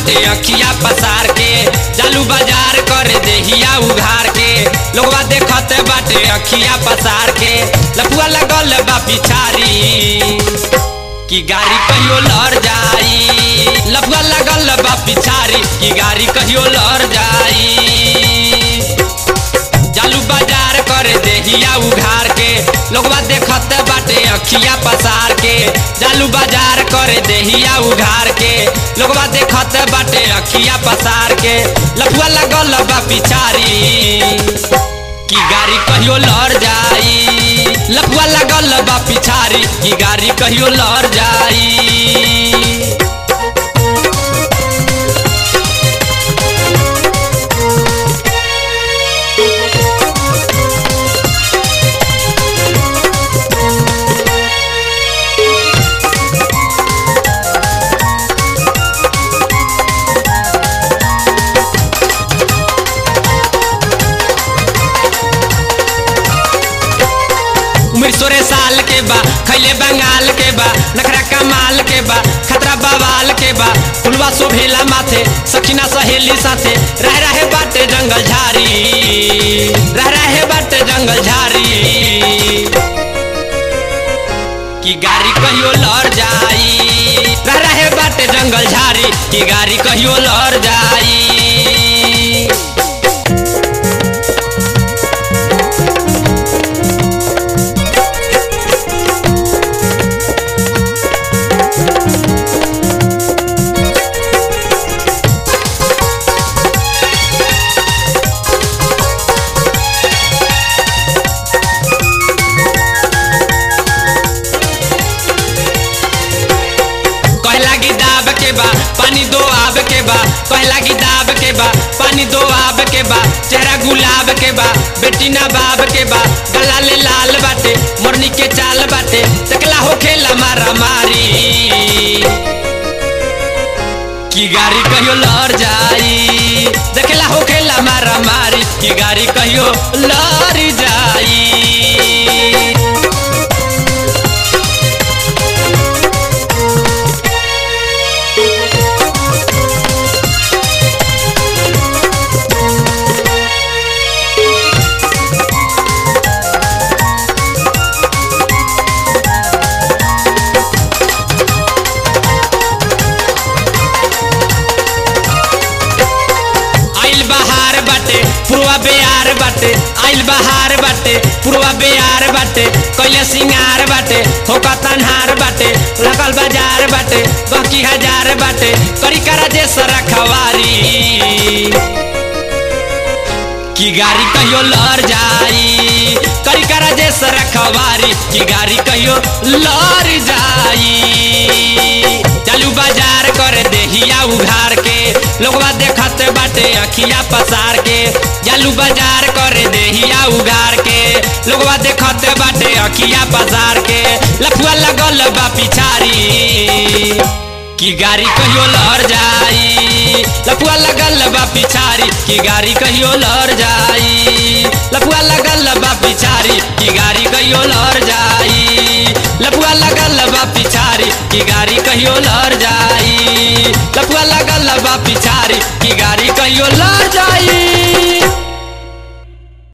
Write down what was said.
बाटे अखिया पसार के जालू बाजार करे देहिया उघार के लोगवा देखत बाटे अखिया पसार के लपुआ लगल बा पिछारी कि गाड़ी कहियो लड़ जाई लपुआ लगल बा पिछारी कि गाड़ी कहियो लड़ जाई जालू बाजार करे देहिया उघार के लोगवा देखत बाटे अखिया पसार के जालू बाजार करे देहिया उघार के लोगवा देखत बाटे अखिया पसार के लफुआ लगल बा पिछारी कि गाड़ी कहियो लड़ जाई लफुआ लगल बा पिछारी कि गाड़ी कहियो लड़ जाई उम्र सोरे साल के बा खैले बंगाल के बा नखरा कमाल के बा खतरा बवाल के बा फुलवा शोभेला माथे सखीना सहेली साथे रह रहे बाटे जंगल झारी रह रहे बाटे जंगल झारी कि गाड़ी कहियो लड़ जाई रह रहे बाटे जंगल झारी कि गाड़ी कहियो लड़ जाई कहला की दाब के बा पानी दो आब के बा कहला की दाब के बा पानी दो आब के बा चेहरा गुलाब के बा बेटी ना बाब के बा गला ले लाल बाटे मोरनी के चाल बाटे तकला हो खेला मारा मारी की गाड़ी कहियो लड़ जाई देखला हो खेला मारा मारी की गाड़ी कहियो लड़ जाई आइल बहार बाटे पूर्वा बेयार बाटे आइल बहार बाटे पूर्वा बेयार बाटे कैले सिंगार बाटे होका तनहार बाटे लगल बाजार बाटे बाकी हजार बाटे करी करा जे सरा खवारी की गाड़ी कहियो लड़ जाई करी करा जे सरा खवारी की गाड़ी कहियो लड़ जाई चालू बाजार करे देहिया उघार के लोगवा देखत बाटे अखिया पसार के चालू बाजार करे देहिया उघार के लोगवा देखत बाटे अखिया पसार के लफुआ लगल बा पिछारी की गाड़ी कहियो लड़ जाई लफुआ लगल बा पिछारी की गाड़ी कहियो लड़ जाई लफुआ लगल बा पिछारी की गाड़ी कहियो लड़ जाई लफुआ लगल बा पिछारी की गाड़ी कहियो लड़ जाई लफुआ लगल बा पिछारी की गाड़ी कहियो लड़ जाई